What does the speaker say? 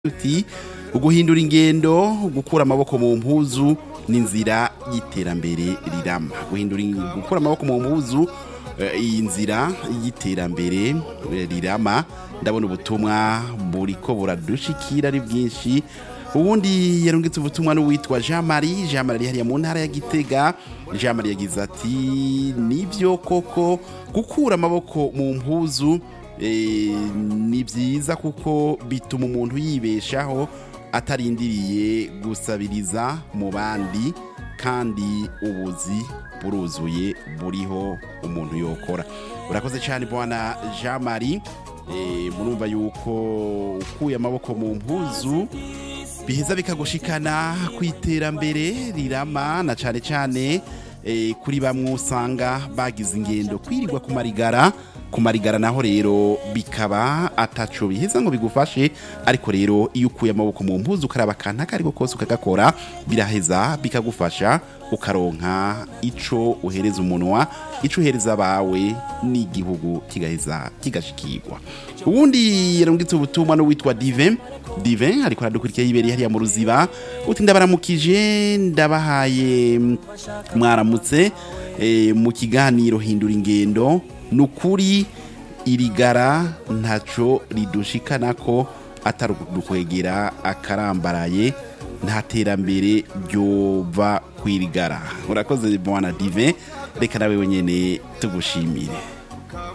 uti uguhindura ingendo gukura amaboko mu mpuzu ni inzira y'iterambere rirama guhindura ing- gukura amaboko mu mpuzu eh, iyi nzira y'iterambere eh, rirama ndabona ubutumwa buriko buradushikira ari bwinshi ubundi yarungitse ubutumwa n'uwitwa Jean Marie Jean Marie ari hariya mu ntara ya Gitega Jean Marie yagize ati nivyo koko gukura amaboko mu mpuzu eh, ni byiza kuko bituma umuntu yibeshaho atarindiriye gusabiriza mu bandi kandi ubuzi buruzuye buriho umuntu yokora urakoze cyane bwana jean marie eh, murumva yuko ukuye amaboko mu mpuzu biheza bikagushikana ku iterambere rirama na cyane cyane eh, kuri bamwe usanga bagize ingendo kwirirwa ku marigara ku marigara naho rero bikaba ataco biheza ngo bigufashe ariko rero iyo ukuye amaboko mu mpuzu ukaraba akantu ako ariko kose ukagakora biraheza bikagufasha ukaronka ico uhereza umunwa ico uhereza abawe n'igihugu kigaheza kigashikirwa ubundi yarungitse ubutumwa n'uwitwa dive dive ariko aradukurikira yibereye hariya mu ruziba uti ndabaramukije ndabahaye mm, mwaramutse eh, mu kiganiro hindura ingendo ni ukuri irigara ntaco ridushikana ko atari ukwegera akarambaraye nta terambere ryova kwirigara urakoze bwana dive reka nawe wenyene tugushimire